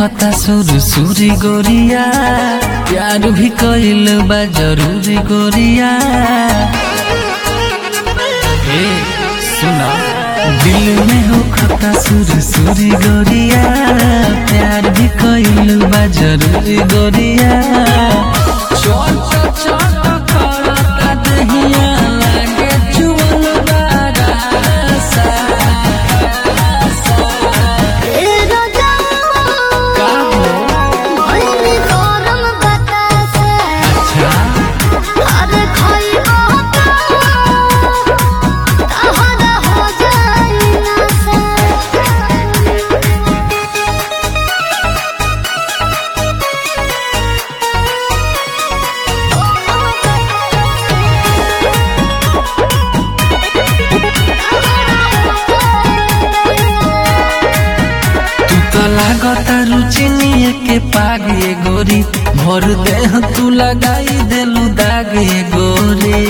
खता सुर सुरी गोरिया प्यार भी कइल बा जरूरी गोरिया ए सुना दिल में हो खता सुर सुरी गोरिया प्यार भी कइल बा जरूरी गोरिया चल चल चल करता दहिया लागे जुअल बारासा ए राजा का हो भइली गरम बतासे अच्छा अरे खइबो तहरा हो जाई नशा तू तो लागता रुचिनिए के पागे गोरी भर देह तू लगाई देलू दागे गोरी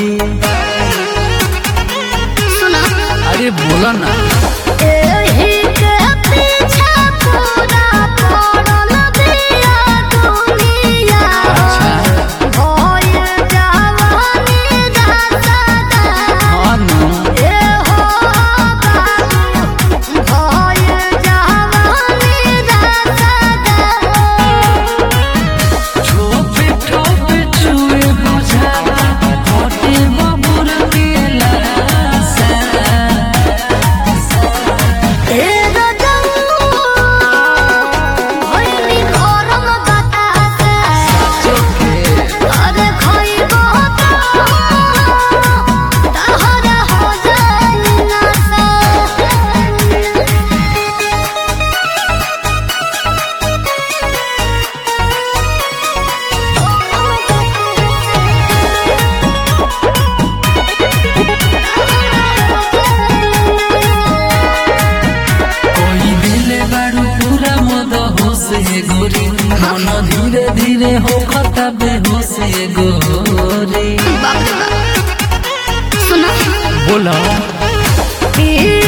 सुना अरे बोला ना एही के पीछे पूरा पड़ल बिया दुनिया अच्छा भइल जवानी रसदा हाँ ना ए हो बाबू भइल जवानी रसदा छोपे छोपे छुए बुझावा होटे बबुर के लासा ए रजऊ भइली गरम बतासे चोखे अरे खइबो तहरा हो जाई नशा कोई दिले बारू पूरा मद होसे गोरी मन धीरे धीरे हो खता बेहोसे गोरी बाप रे बाप सुना बोला ई